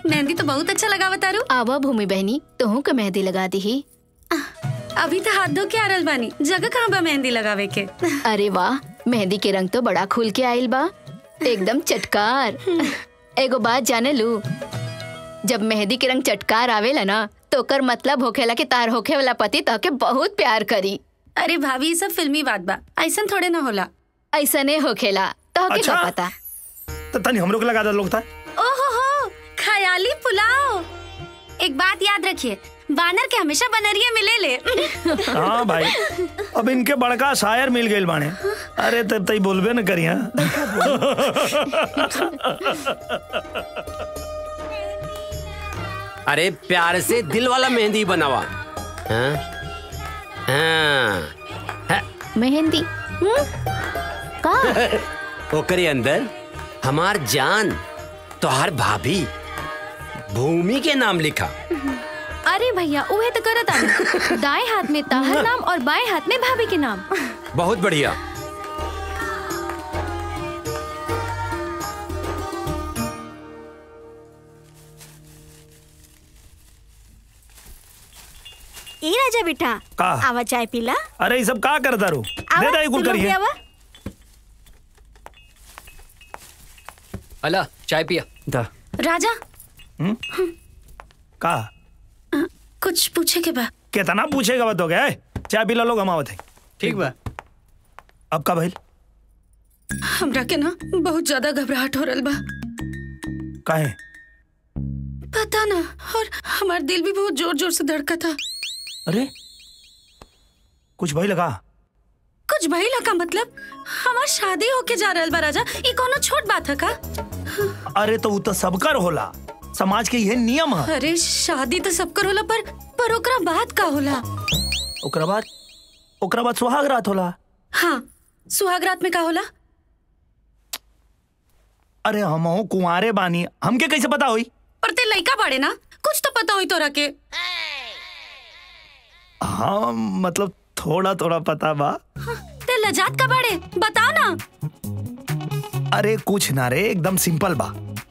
मेहंदी तो बहुत अच्छा लगा तारू आवा भूमि बहनी तोहू के मेहंदी लगा दी अभी तो हाथ धो के आ रहल बानी जगह कहाँ बा मेहंदी लगावे के अरे वाह मेहंदी के रंग तो बड़ा खुल के आइल बा एकदम चटकार एगो बात जाने लू जब मेहंदी के रंग चटकार आवेला ना तो ओकर मतलब होखेला कि तार होखे वाला पति तहके बहुत प्यार करी अरे भाभी ये सब फिल्मी बात बा ऐसा थोड़े ना होला ऐसने होखेला तहके अच्छा। का पता तो तनी हमरो के लगा दे लोग था ओहो हो खयाली पुलाव एक बात याद रखिए बानर के हमेशा बनरिया मिले ले हाँ भाई अब इनके बड़का शायर मिल गए बाने अरे तब तई बोलबे न करिया अरे प्यार से दिल वाला मेहंदी बनावा हाँ? हाँ। मेहंदी हम्म? का ओकरे अंदर हमार जान तोहार भाभी भूमि के नाम लिखा अरे भैया उहे तो करत आनी दाएं हाथ में ताहर नाम और बाएं हाथ में भाभी के नाम बहुत बढ़िया ए राजा बेटा का? आवा चाय पीला अरे ये सब का करता रू दे दे कुल तुम लोग भी करिए आवा अला चाय पिया दा राजा का कुछ पूछे के बा कितना पूछेगा बत हो गया चाय पिला लोग हम आवत है ठीक बा अब का भइल हमरा के ना बहुत ज्यादा घबराहट हो रहल बा काहे पता ना और हमार दिल भी बहुत जोर जोर से धड़का था अरे कुछ भइल का कुछ भइला का मतलब हमार शादी होके जा रहल बा राजा ये कोनो छोट बात है का अरे तो उ तो सबकर होला समाज के यह नियम है अरे शादी तो सबकर होला पर पर ओकरा बात का होला ओकरा बाद ओकरा बाद सुहाग रात होला हाँ सुहाग रात में का होला अरे हम कुंवारे बानी हमके कैसे पता हुई पर ते लइका बाड़े ना कुछ तो पता हुई तोरा के हाँ मतलब थोड़ा थोड़ा पता बा ते लजात का बाड़े बता ना अरे कुछ ना रे एकदम सिंपल बा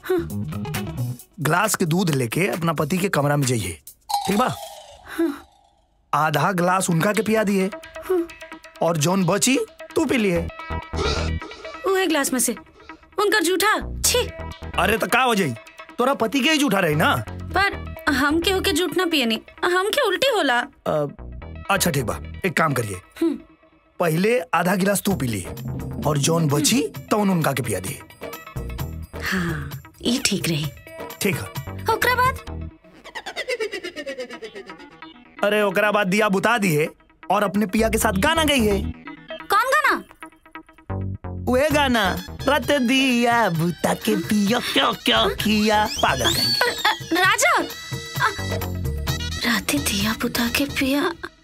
ग्लास के दूध लेके अपना पति के कमरा में जाइए ठीक बा आधा ग्लास उनका के पिया दिए और जौन बची तू पी लिए उहे ग्लास में से उनका जूठा छी अरे तो का हो जाई तोरा पति के ही जूठा रही ना पर हम केहू के जूठ ना पिए नी हम के उल्टी होला अ, अच्छा ठीक बा एक काम करिए पहले आधा गिलास तू पी लिए और जौन बची तौन उनका के पिया दिए हाँ ये ठीक रही ठीक है ओकरा बाद अरे ओकरा बाद दिया बुता दिए और अपने पिया के साथ गाना गई है कौन गाना वे गाना रत दिया बुता के पिया क्या क्या किया पागल कहेंगे अ, राजा अ, राते दिया बुता के पिया